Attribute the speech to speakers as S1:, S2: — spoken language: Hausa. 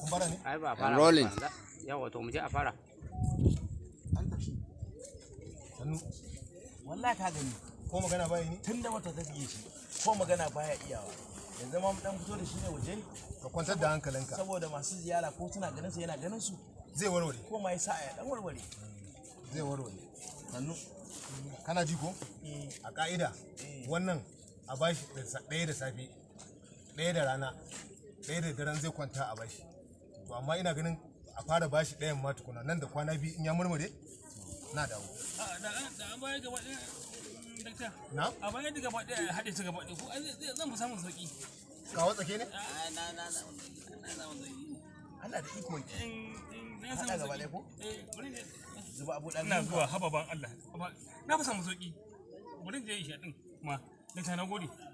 S1: fara ne
S2: ai ba
S3: I'm
S2: fara
S3: rolling.
S2: ba. yawa to mu je a fara
S1: sannu
S4: wallahi ka gani
S1: ko magana bai ni
S4: tun da wata ta biye shi ko magana baya iyawa yanzu ma mu dan fito da shi ne waje
S1: ka kwantar da hankalinka
S4: saboda masu ziyara ko suna ganin sa yana ganin su
S1: zai warware
S4: ko ma yasa ya dan warware
S1: zai warware
S4: sannu
S1: kana ji ko
S4: eh
S1: a ka'ida wannan a bashi da sa- ɗaya da safe ɗaya da rana ɗaya da daren zai kwanta a bashi to amma ina ganin a fara bashi ɗayan ma tukuna nan da kwana biyu in ya murmure na dawo
S5: da an bayar gaba ɗaya dakta
S1: na
S5: a bayar da gaba ɗaya haɗe su gaba ɗaya ko ai zai- zan fi samun sauƙi
S1: kawo tsake ne
S5: a na na na na samun sauƙi
S4: Allah da iko yake
S5: in in na
S4: Haɗa
S5: samun
S4: gaba
S5: sauƙi
S4: ɗaya ko?
S5: eh bari ne
S4: zuba abu dan
S5: ina zuwa haba ban Allah Haba, na fi samun sauƙi bari je in sha ɗin ma dakta na gode